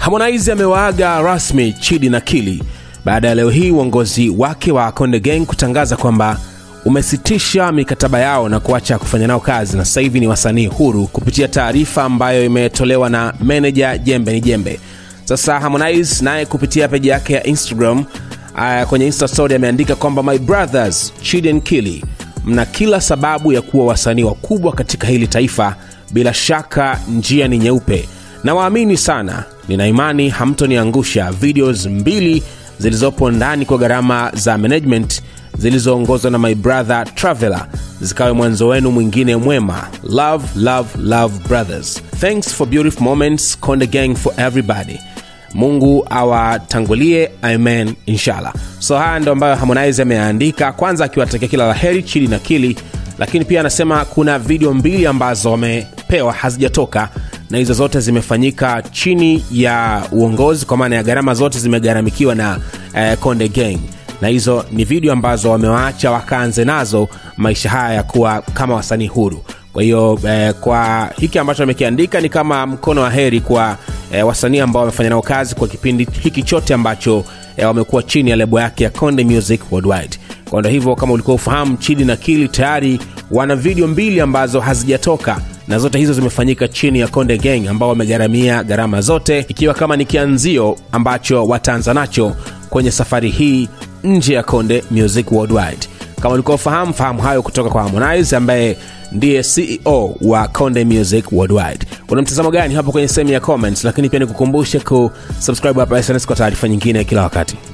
Harmonize amewaaga rasmi Chidi na Kili baada ya leo hii uongozi wake wa Konde Gang kutangaza kwamba umesitisha mikataba yao na kuacha kufanya nao kazi na sasa hivi ni wasanii huru, kupitia taarifa ambayo imetolewa na meneja Jembe ni Jembe. Sasa Harmonize naye kupitia peji yake ya Instagram uh, kwenye Insta story ameandika kwamba my brothers Chidi and Kili, mna kila sababu ya kuwa wasanii wakubwa katika hili taifa. Bila shaka njia ni nyeupe, na waamini sana, nina imani hamtoniangusha. Videos mbili zilizopo ndani kwa gharama za management zilizoongozwa na my brother Traveler zikawe mwanzo wenu mwingine mwema. Love, love, love brothers. Thanks for beautiful moments. Konde Gang for everybody. Mungu awatangulie, amen, inshallah. So haya ndo ambayo Harmonize ameandika, kwanza akiwatakia kila la heri Chidi na Kili, lakini pia anasema kuna video mbili ambazo wamepewa hazijatoka na hizo zote zimefanyika chini ya uongozi, kwa maana ya gharama zote zimegharamikiwa na eh, Konde Gang na hizo ni video ambazo wamewaacha wakaanze nazo maisha haya ya kuwa kama wasanii huru. Kwa hiyo eh, kwa hiki ambacho amekiandika ni kama mkono wa heri kwa eh, wasanii ambao wamefanya nao kazi kwa kipindi hiki chote ambacho eh, wamekuwa chini ya lebo yake ya Konde Music Worldwide. Kwa ndo hivyo, kama ulikuwa ufahamu, Chidi na Kili tayari wana video mbili ambazo hazijatoka na zote hizo zimefanyika chini ya Konde Gang ambao wamegharamia gharama zote, ikiwa kama ni kianzio ambacho wataanza nacho kwenye safari hii nje ya Konde Music Worldwide. Kama ulikuwa ufahamu, fahamu hayo kutoka kwa Harmonize ambaye ndiye CEO wa Konde Music Worldwide. Una mtazamo gani hapo kwenye sehemu ya comments, lakini pia nikukumbushe kusubscribe hapa SnS kwa taarifa nyingine kila wakati.